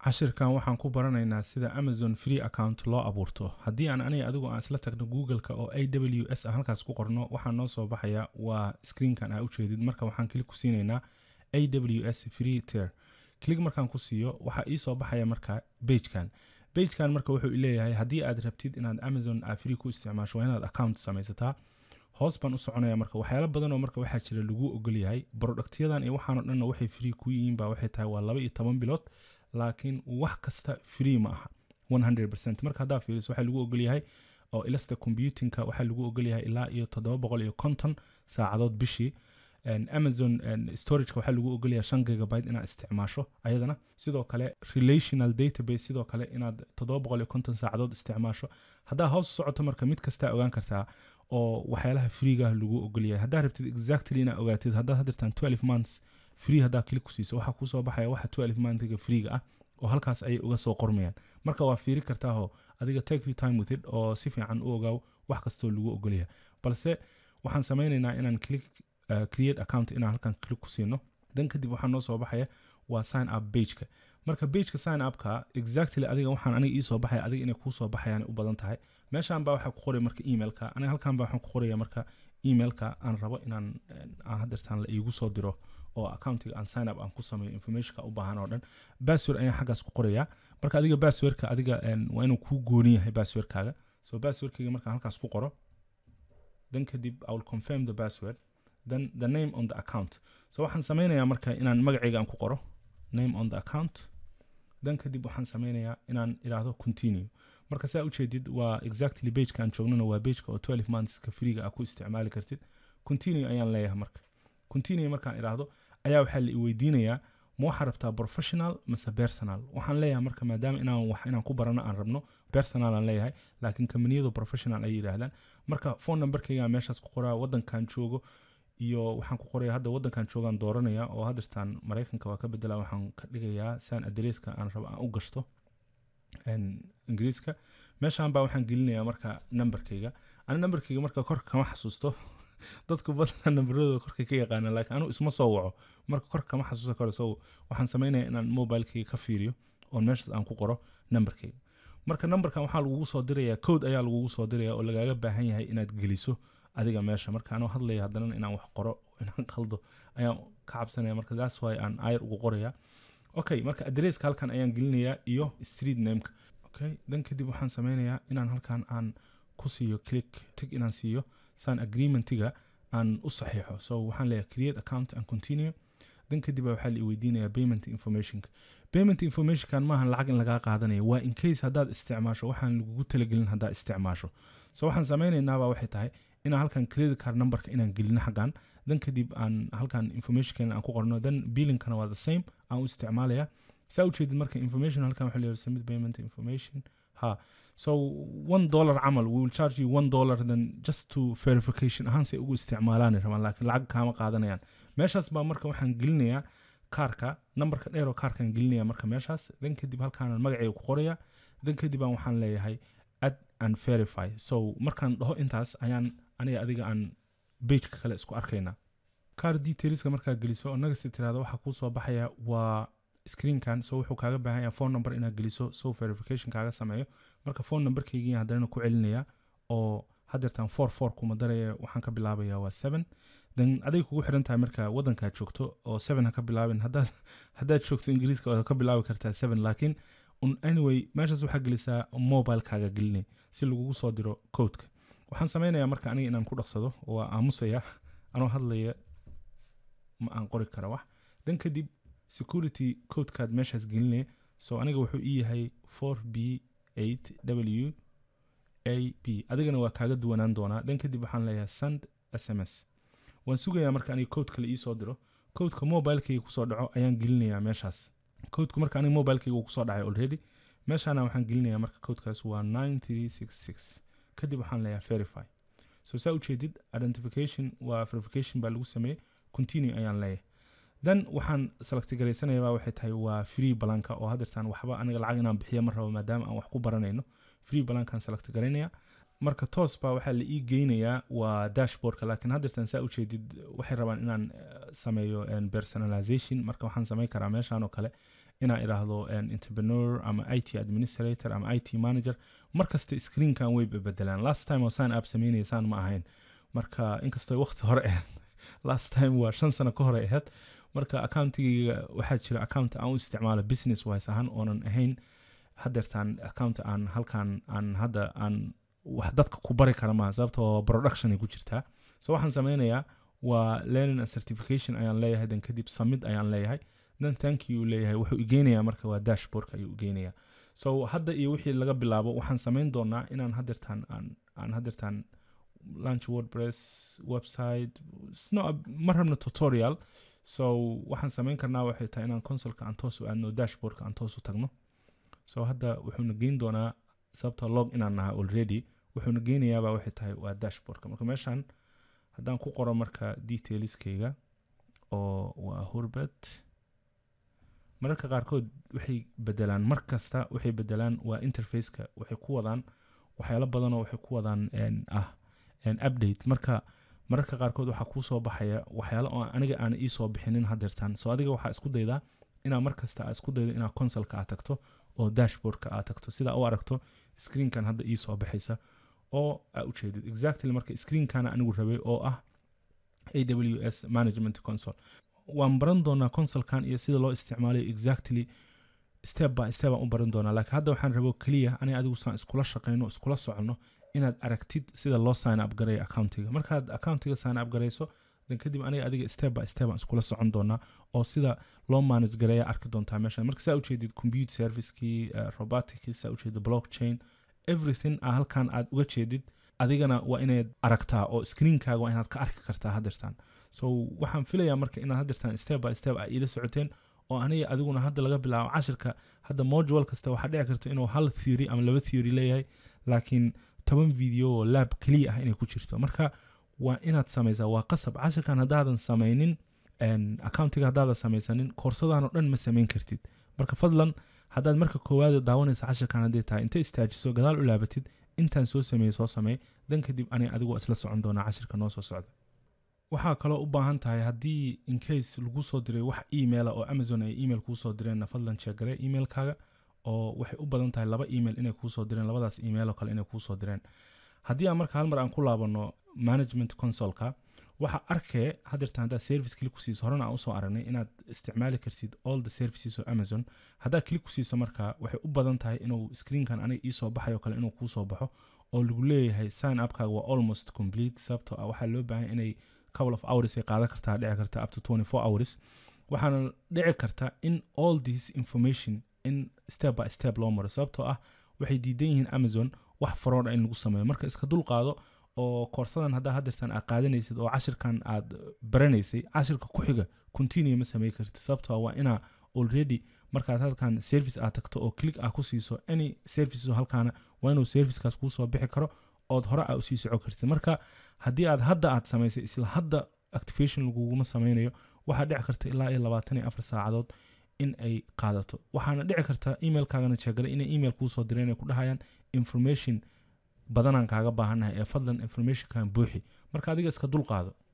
cashirkan waxaan ku baranaynaa sida amazon free account loo abuurto haddii aan aniga adigu aan isla tagno google-ka oo a w s ah halkaas ku qorno waxaa noo soo baxaya waa screenkan aa ujeedid marka waxaan klik ku siinaynaa a w s free tier klik markaan ku siiyo waxaa ii soo baxaya marka bagekan bagekan marka wuxuu leeyahay haddii aad rabtid inaad amazon aa free ku isticmaasho waa inaad account samaysataa hoos baan u soconaya marka waxyaalo badan oo marka waxaa jira lagu ogol yahay productyadan iyo waxaano dhanna waxay free ku yihiin baa waxay tahay waa laba iyo toban bilood laakiin wax kasta free ma aha 100% marka haddaa fiiriso waxaa lagu ogol yahay oo ilasta computingka waxaa lagu ogol yahay ilaa iyo toddoba boqol iyo konton saacadood bishii amazon storageka waxaa lagu ogolyahay shan gigabyte inaad isticmaasho ayadana sidoo kale relational database sidoo kale inaad toddoba boqol iyo konton saacadood isticmaasho haddaa hoos u socoto marka mid kastaa ogaan kartaa oo waxyaalaha freegaah lagu ogolyahay haddaa rabtid exactly inaad ogaatid haddaad hadirtaan 12 months free haddaa klik ku siiso waxaa kusoo baxaya waxa 12 monthga freega ah oo halkaas ayay uga soo qormayaan marka waa fiiri kartaahoo adiga take your time with it oo si fiican u ogaaw wax kastoo lagu ogolyahay balse waxaan sameynaynaa inaan click uh, create account inaan halkan click ku siino dan kadib waxaa noo soo baxaya waa sign up pageka marka pageka sign upka exactly adiga waxaan aniga iisoo baxaya adiga inay kuusoo baxayaan u badan tahay meeshan baa waxaa ku qoray marka emailka aniga halkan baa waxaan ku qoraya marka emailka aan rabo inaan aan hadeertaan la iigu soo diro oo accountiga aan sign up aan ku sameeyo informationka u baahan oo dhan password ayaan xaggaas ku qorayaa marka adiga passwordka adiga waa inuu kuu gooni yahay passwordkaaga so passwordkayga markaan halkaas ku qoro then kadib i will confirm the password then the name on the account so waxaan sameynayaa marka inaan magacayga aan ku qoro name on the account then kadib waxaan sameynayaa inaan idhaahdo continue marka saa ujeedid waa exactly bageka aan joognana waa bageka oo 12 monthska freega ah ku isticmaali kartid continue ayaan leeyahay marka continue markaan idhaahdo ayaa waxaa la iweydiinayaa ma waxaa rabtaa professional mase personal waxaan leeyahay marka maadaama inaan wax inaan ku barano aan rabno personal aan leeyahay laakiin kambaniyadu professional ay yidhaahdaan marka phone numberkayga meeshaas ku qoraa wadankan joogo iyo waxaan ku qoraya hadda wadankan joogaan dooranaya oo hadirtaan maraykanka waa ka bedela waxaan ka dhigayaa saan adresska aan rabo aan u gashto ingiriiska meeshaan baa waxaan gelinayaa marka numberkayga ani numberkayga marka korka kama xasuusto dadku badanaa nambaradooda korka ka yaqaana laakiin anigu isma soo waco marka korka kama xasuusan karo so waxaan sameynaya inaan mobilekayga ka fiiriyo oon meeshaas aan ku qoro numberkayga marka numberkan waxaa lagugu soo diraya code ayaa lagugu soo diraya oo lagaaga baahan yahay inaad geliso adiga meesha marka anoo hadlaya haddana inaan wax qoro inaan qaldo ayaan ka cabsanaya marka that's why aan ayar ugu qoraya okay marka adresska halkan ayaan gelinayaa iyo street nameka okay dan kadib waxaan sameynayaa inaan halkan aan ku siiyo click tig inaan siiyo saan agreementiga aan u saxiixo so waxaan leeyahay create account and continue dan kadib waxaa la weydiinaya payment informationka payment informationkan maahan lacag in lagaa qaadanaya waa in case haddaad isticmaasho waxaan lagugu talagelin haddaad isticmaasho so waxaan sameynaynaabaa waxay tahay inaan halkan credit card numberka inaan gelino xaggan dan kadib aan halkan informationkeena aan ku qorno dan billingkana waa the same aan u isticmaalaya saa ujeedid marka information halkan waxaa leeyahay submit payment information ha so one dollar camal we will charge you one dollar then just to verification ahaan say ugu isticmaalaan rabaan laakiin lacag kaama qaadanayaan meeshaas baa marka waxaan gelinayaa kaarka numberka dheer oo kaarkaan gelinaya marka meeshaas dan kadib halkaanaan magacayga ku qoraya dan kadib aan waxaan leeyahay add and verify so markaan dhaho intaas ayaan aniga adiga aan bageka kale isku arkaynaa car detailska markaa geliso oo nagasi tirahdo waxaa kuu soo baxaya waa screenkan so wuxuu kaaga baahan yahay phone number inaad geliso so verification kaaga sameeyo marka phone numberkaygii haddana ku celinaya oo hadeertaan four four kuma daraya waxaan ka bilaabaya waa seven then aday kugu xiran tahay marka wadankaad joogto oo seven ha ka bilaabin haddaad haddaad joogto ingiriiska waad ka bilaabi kartaa seven laakiin anyway meeshaas waxaa gelisaa mobilekaaga gelinay si lagugu soo diro codeka waxaan sameynayaa marka aniga inaan ku dhaqsado waa aamusaya anoo hadlaya ma aan qori kara wax dan kadib security codekaad meeshaas gelinaya so aniga wuxuu ii yahay four b eight w a b adigana waa kaaga duwanaan doonaa dan kadib waxaan leeyahay send s m s waan sugayaa marka aniga code kale iisoo diro codeka mobilekayga kusoo dhaco ayaan gelinayaa meeshaas codeka marka aniga mobilekayga uu kusoo dhacay already meeshaana waxaan gelinayaa marka codekaas waa nine three six six kadib waxaan leeyahay verify so saa ujeedid identification waa verification baa lagu sameeyey continue ayaan leeyahay then waxaan selectgaraysanayabaa waxay tahay waa free balanka oo hadeertaan waxba aniga lacag inaan bixiya ma rabo maadaama aan wax ku baranayno free balankaan select garaynaya marka toos baa waxaa la ii geynayaa waa dashboardka laakiin hadeertaan saa ujeedid waxay rabaan inaan sameeyo personalization marka waxaan sameyn karaa meeshaan oo kale inaan idhaahdo entrepreneur ama i t administrator ama i t manager markasta screenkan way bedelaan last time oo sign up sameynaya saan ma ahayn marka inkastoo waqti hore ahayd last time waa shan sano ka hore ahayd marka accountigayga waxaa jira account aan u isticmaalo business wise ahaan oonan ahayn hadeertaan account aan halkan aan hadda aan wax dadka ku bari kara maaha sababtoo production ay ku jirtaa so waxaan sameynayaa waa learning and certification ayaan leeyahay dan kadib summit ayaan leeyahay dan thank you leeyahay wuxuu igeynayaa marka waa dashboardka ayuu igeynayaa so hadda iyo wixii laga bilaabo waxaan sameyn doonaa inaan hadeertaan aan aan hadeertaan launch wordpress website no ma rabno tutorial so waxaan sameyn karnaa waxay tahay inaan consolka aan toos u aadno dashboardka aan toos u tagno so hadda wuxuuna geyn doonaa sababta log inaan nahay already wuxuuna geynayaaba waxay tahay waa dashboardka marka meeshan haddaan ku qoro marka detailskayga oo waa hurbet mararka qaarkood waxay bedelaan mar kasta waxay bedelaan waa interfaceka waxay ku wadaan waxyaalo badanoo waxay ku wadaan ah update marka mararka qaarkood waxaa kuu soo baxaya waxyaalo oo aniga aan iisoo bixinin hadeertaan so adiga waxaa isku daydaa inaa markasta aa isku daydo inaa consolka aad tagto oo dashboardka aad tagto sidaa u aragto screenkan hadda iisoo baxaysa oo aa ujeedid exactly marka screenkana anigu rabay oo ah a w s management console waan baran doonaa consolkan iyo sida loo isticmaalayo exactly step by step aan u baran doonaa laakiin hadda waxaan rabo keliya aniga adigu saan iskula shaqeyno iskula soconno inaad aragtid sida loo sign up gareeyo accountiga markaad accountiga sign up gareyso dan kadib aniga adiga step by step aan iskula socon doonaa oo sida loo manage gareeya arki doontaa meesha marka saa ujeedid compute servicekii uh, roboticii saa ujeedid blockchain everything a halkan aad uga jeedid adigana waa inaad aragtaa oo screenkaaga waa inaad ka arki kartaa hadeertaan so waxaan filayaa marka inaad hadeertaan step by step a iila socoteen oo aniga adiguna hadda laga bilaabo cashirka hadda module kasta waxaa dhici karta inuu hal theory ama laba theory leeyahay laakiin toban video oo lab keliya ah inay ku jirto marka waa inaad samaysaa waa qasab cashirkan haddaadan samaynin accountiga haddaadan samaysanin koorsadan oo dhan ma samayn kartid marka fadlan haddaad marka koowaad daawanaysa cashirkan hadday tahay inta istaajiso gadaal u laabatid intaan soo sameeyey soo sameey dan kadib ani adigu isla socon doonaa cashirka noo soo socda waxaa kaloo u baahan tahay haddii incase lagu soo diray wax emaila oo amazon ay email kuu soo direenna fadlan sheegare emailkaaga oo waxay u badan tahay laba email inay kuu soo direen labadaas email oo kale inay kuu soo direen haddii aan marka hal mar aan ku laabano management consolka waxaa arkee hadeertan haddaad service kili ku siiso horena aan usoo aragnay inaad isticmaali kartid all the services oo amazon haddaad kili ku siiso marka waxay u badan tahay inuu screenkan aniga iisoo baxayo kale inuu kuu soo baxo oo lagu leeyahay sign upkaaga waa almost complete sababtoo ah waxaa loo baahan inay couple of hours ay qaadan kartaa dhici karta up to 24 hours waxaana dhici karta in all this information in step by step loo maro sababtoo ah waxay diidan yihiin amazon wax faroodha in lagu sameeyo marka iska dul qaado oo koorsadan haddaa hadeertan aad qaadanaysid oo cashirkan aad baranaysay cashirka ku xiga continue ma samey kartid sababtoo waa inaa already markaad halkan service aad tagto oo click ah ku siiso any services halkaana waa inuu servicekaas kuu soo bixi karo ood hore aa usii soco kartid marka haddii aad hadda aad samaysay isla hadda activation laguguma sameynayo waxaa dhici karta ilaa iyo labaatan iyo afar saacadood in ay qaadato waxaana dhici karta emailkaagana jeegale inay email kuu soo direen ay ku dhahayaan information badanaan kaaga baahannahay ee fadlan informationkan buuxi marka adiga iska dul qaado